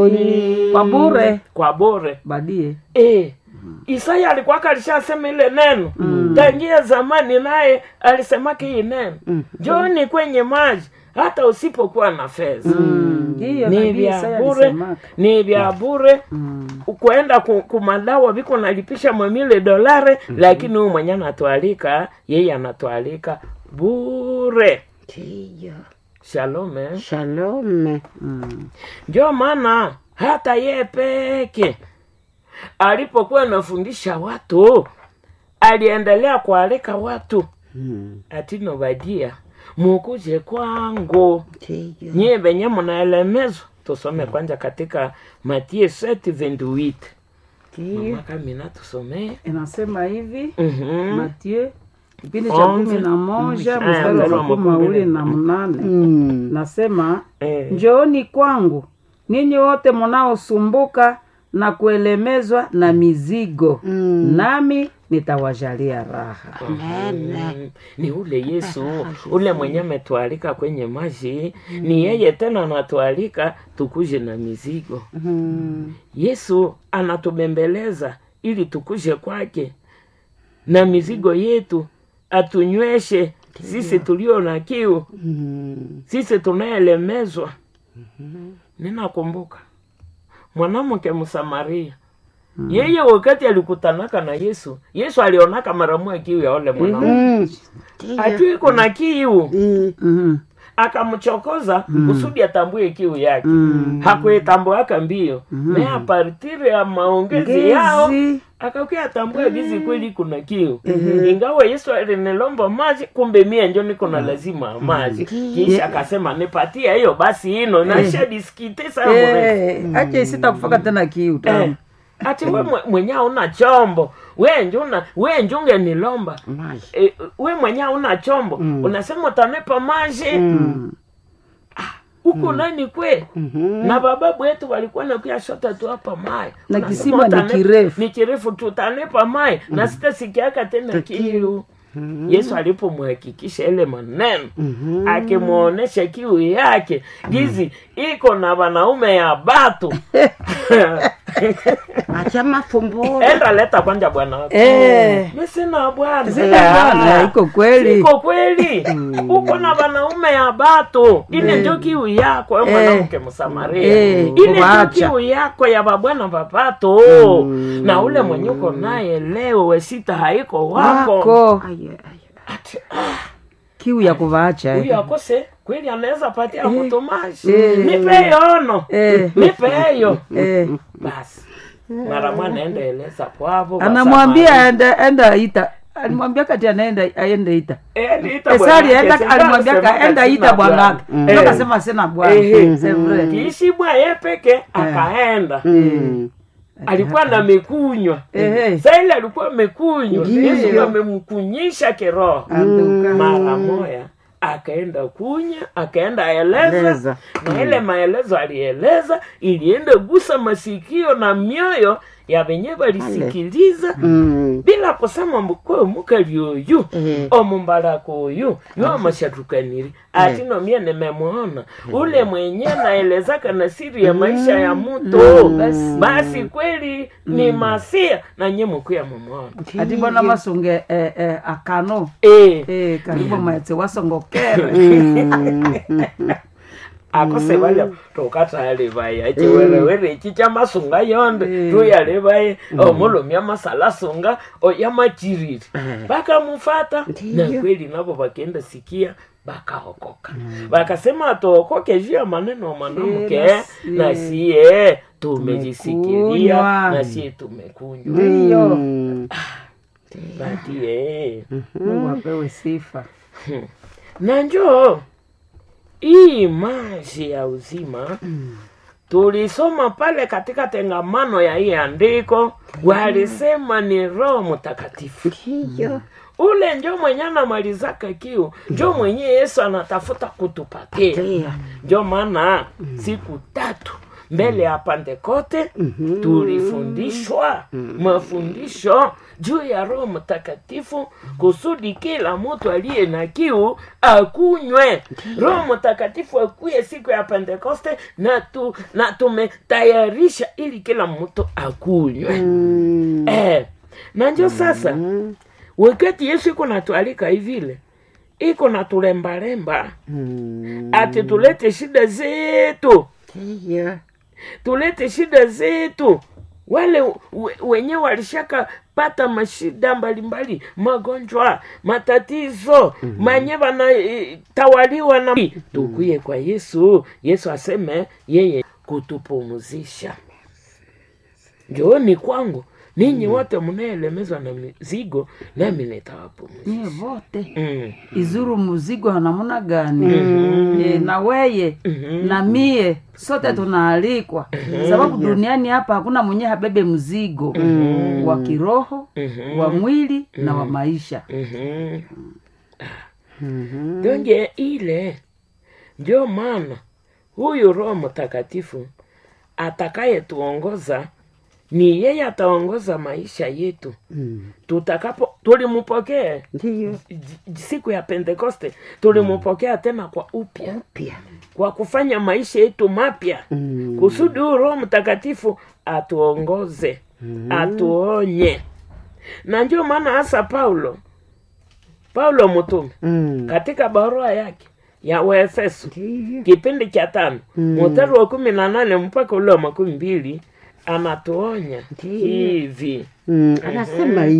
mbinguni kwa bure kwa bure badie Eh, Isaya alikuwa alishasema ile neno tangia zamani, naye alisemaka hii neno njooni kwenye maji hata usipokuwa na fedha ndiyo ni nabii vya Isaya bure, alisemaka. ni vya bure kuenda ku- kumadawa viko nalipisha mwamile dolare, lakini huyu mwenye anatualika yeye anatualika bure. ndiyo Shalom eh? shalome Mm. Ndio maana hata ye peke alipokuwa anafundisha watu aliendelea kualika watu Mm, atino badia mukuje kwangu ndiyo nyie venye mnaelemezwa. Tusome kwanza katika Mathayo 7:28 ndiyo mama Kamina, tusomee inasema hivi Mhm. Mathieu kipindi cha Onze. kumi na moja Mm. mstari wa Aya, makumi mawili na mnane Mm, nasema Eh, njooni kwangu ninyi wote mnaosumbuka na kuelemezwa na mizigo Mm. nami nitawajalia raha Mm, ni ule Yesu ule mwenye ametualika kwenye maji, ni yeye tena anatualika tukuje na mizigo. mm, Yesu anatubembeleza ili tukuje kwake na mizigo yetu, atunyweshe sisi tulio na kiu, mm, sisi tunayelemezwa. Ninakumbuka mwanamke Msamaria, yeye wakati alikutanaka na Yesu, Yesu alionaka mara moja kiu ya ole mwanamke mm, ndiyo ajui iko na kiu, Mm, Mhm. akamchokoza kusudi atambue kiu yake. Mm. Hakuitambuaka mbio na a partir ya maongezi yao Ngezi. akakuya atambue gizi kweli kuna kiu ingawa Yesu alinilomba maji, kumbe mie njo niko na lazima ya maji. Kisha akasema nipatia hiyo basi ino naisha diskite sana mrefu Eh, acha isita kufaka tena kiu Eh, tamu ati we mwe- mwenye una chombo we njuna we njunge nilomba maji. e, we mwenye una chombo unasema utanipa maji huku nani kwe Mhm. na bababu wetu walikuwa nakuya shota tu hapa mai Na Unasema kisima ni utane- kirefu. ni kirefu tu utanipa mai na sitasikiaka tena kiu yesu alipomhakikisha ile maneno Mhm. akimwonyesha kiu yake gizi iko na wanaume ya batu acha mafumburo enda leta kwanja bwana wako Eh. mi sina bwana Sina bwana, Ah, iko kweli. iko kweli uko na wanaume ya batu ile ndio kiu yako we mwanamke msamaria Eh, ile ndio kubaacha. kiu yako ya babwana bapato na ule mwenye uko naye leo wesita haiko wako wako Aye, aye. Ati, kiu ya kuvaacha eh. huyu akose kweli anaweza patia mtu maji Eh. nipe yono Eh. nipe hiyo Eh. basi mara mwana enda eleza kwavo anamwambia aende enda ita alimwambia kati anaenda aende ita esari enda alimwambia kaenda ita bwanake ndio kasema sina bwana Ehe. C'est vrai. kiishi bwa ye peke akaenda Mm. alikuwa na mekunywa Ehe. sa ile alikuwa amekunywa Ndiyo. yesu amemkunyisha kiroho Anduka. mara moya akaenda kunya akaenda eleza Eleza. na ile maelezo alieleza ilienda gusa masikio na mioyo ya venye walisikiliza Mm. bila kusema mukwe mukali oyu Eh. omumbalako oyu yoamashatukaniri ati no mie nimemwona ule mwenye naelezaka na siri ya maisha ya mtu basi kweli ni masia na nye mukwe mumwona ati bona masunge eh, eh, akano eh. eh, karibu maetse wasongokere akose bale tokatale baye achiwerewere ichi chamasunga yonde tuyale baye omulumi amasalasunga oyamachiriri bakamufata na kweli nabo bakenda sikia bakaokoka bakasema atookoke juu ya maneno ya mwanamke Eh, nasi- na siye tumejisikilia Tumekunywa. na siye tumekunywa ndiyo Mm. badie mungu apewe sifa na njoo hii maji ya uzima tulisoma pale katika tengamano ya hii andiko walisema ni roho mtakatifu Ndiyo. ule njo mwenye anamalizaka kiu njo mwenye yesu anatafuta kutupatia Ndiyo. njo maana siku tatu mbele ya Pentekoste tulifundishwa mafundisho juu ya Roho Mtakatifu kusudi kila mtu aliye na kiu akunywe. Roho Mtakatifu akuye siku ya Pentekoste na, tu, na tumetayarisha ili kila mtu akunywe Mm. eh, na njo sasa wakati Yesu iko natualika hivile iko natulembalemba Mm. ati tulete shida zetu Ndiyo. tulete shida zetu wale we- wenye walishaka pata mashida mbalimbali magonjwa matatizo manye wanatawaliwa na tukuye kwa yesu yesu aseme yeye kutupumuzisha njooni kwangu ninyi wote mnaelemezwa na mizigo nami nitawapumuzisha nyie vote mm. izuru muzigo wa namna gani e, na weye na mie sote tunaalikwa sababu duniani hapa hakuna mwenye habebe mzigo wa kiroho wa mwili na wa maisha mm-hmm. Mhm. donge ile ndio maana huyu roho mtakatifu atakayetuongoza ni yeye ataongoza maisha yetu Mm. tutakapo tulimpokea Ndiyo. j- j- siku ya pentekoste tulimpokea tena kwa upya Pia. kwa kufanya maisha yetu mapya Mm. kusudi huyu roho mtakatifu atuongoze atuonye na ndio maana hasa paulo paulo mtume Mm. katika barua yake ya waefeso Ndiyo. kipindi cha tano Mm. mstari wa kumi na nane mpaka ule wa makumi mbili anatuonya Ndiyo. hivi Mm. Anasema